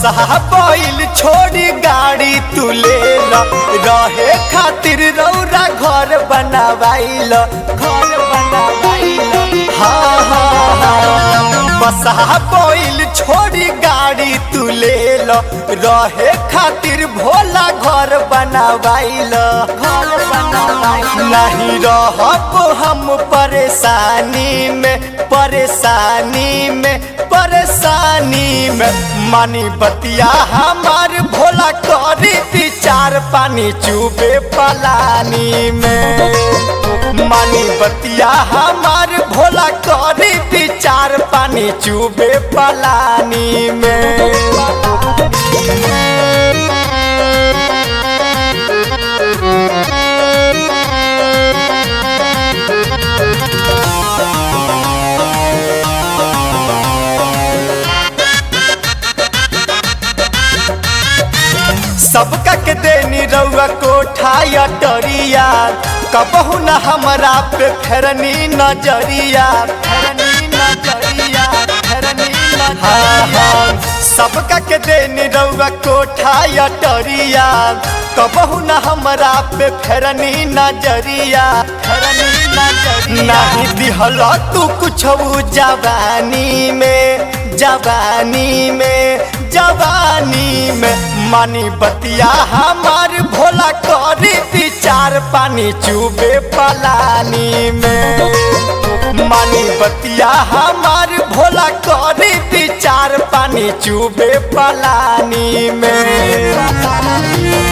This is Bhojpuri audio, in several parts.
बसहा बैल छोड़ी गाड़ी तू ले ल रहे खातिर रौरा घर बनावाइल घर बनावाइल हाँ हाँ हाँ बसहा बैल छोड़ी गाड़ी तू ले ल रहे खातिर भोला घर बनावाइल घर बनावाइल नहीं रहब हम परेशानी में परेशानी में परेशानी में मानी बतिया हमार भोला करी विचार पानी चुबे पलानी में मानी बतिया हमार भोला करी विचार पानी चुबे पलानी में सबका के देनी रउआ कोठा अटरिया कबहू न हमरा पे फेरनी नजरिया फेरनी नजरिया फेरनी नजरिया सबका के देनी रउआ कोठा अटरिया कबहू न हमरा पे फेरनी नजरिया फेरनी नजरिया नहीं दिहल तू कुछ जवानी में जवानी में जवानी में मानी बतिया हमार भोला करी विचार पानी चुबे पलानी में मानी बतिया हमार भोला करी विचार पानी चुबे पलानी में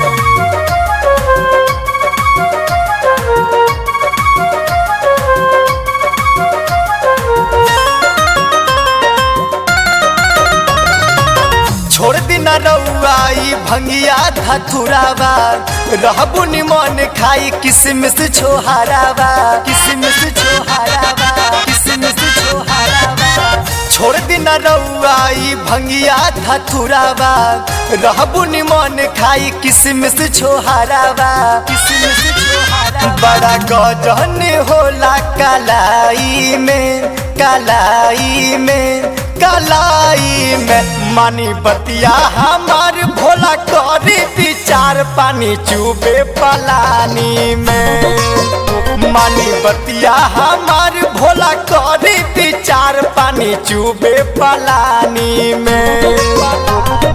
छोड़ दिना रउआई भंगिया धथुरावा रहबु निमन खाई किसमिस छोहारावा किसमिस छोहारावा किसमिस छोहारावा छोड़ दिना रउआई भंगिया धथुरावा रहबु निमन खाई किसमिस छोहारावा किसमिस छोहारावा बड़ा गजन होला कलाई में कलाई में कलाई में मानी बतिया हमार भोला करी विचार पानी चुबे पलानी में मानी बतिया हमार भोला करी विचार पानी चुबे पलानी में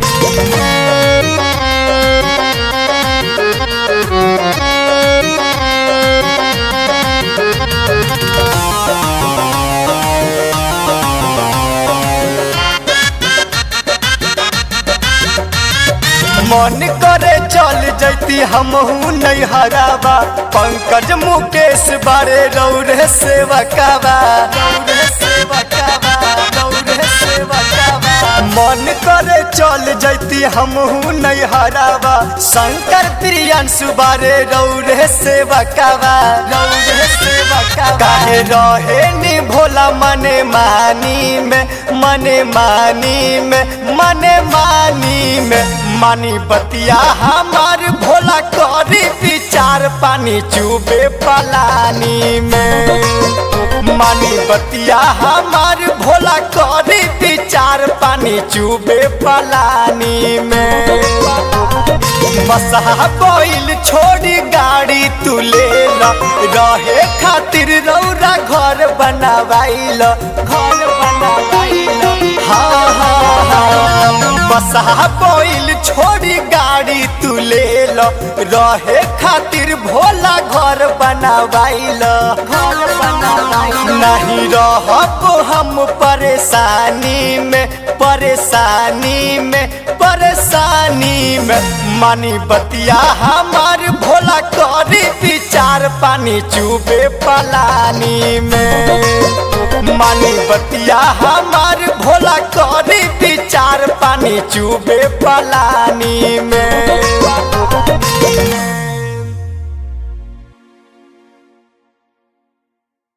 मन करे चल जैती हमहू नहीं हरावा पंकज मुकेश बारे रौरे सेवकावा रौरे सेवकावा रौरे सेवकावा मन करे चल जैती हमहू नहीं हरावा शंकर प्रियंशु बारे रौरे सेवकावा रौरे सेवकावा काहे रहे नी भोला मने मानी में मने मानी में मने मानी में मानी बतिया हमार भोला करी विचार पानी चुबे पलानी में मानी बतिया हमार भोला करी विचार पानी चुबे पलानी में बसहा बैल छोड़ी गाड़ी तू ले ल रहे खातिर रौरा घर बनावाइल घर बनावाइल हाँ हाँ हाँ बसहा बैल छोड़ी गाड़ी तू ले ल रहे खातिर भोला घर बनावाइल घर बनावाइल नहीं रहब हम परेशानी में परेशानी में परेशानी में मानी बतिया हमार भोला करी विचार पानी चुबे पलानी में मानी बतिया हमार भोला करी विचार पानी चुबे पलानी में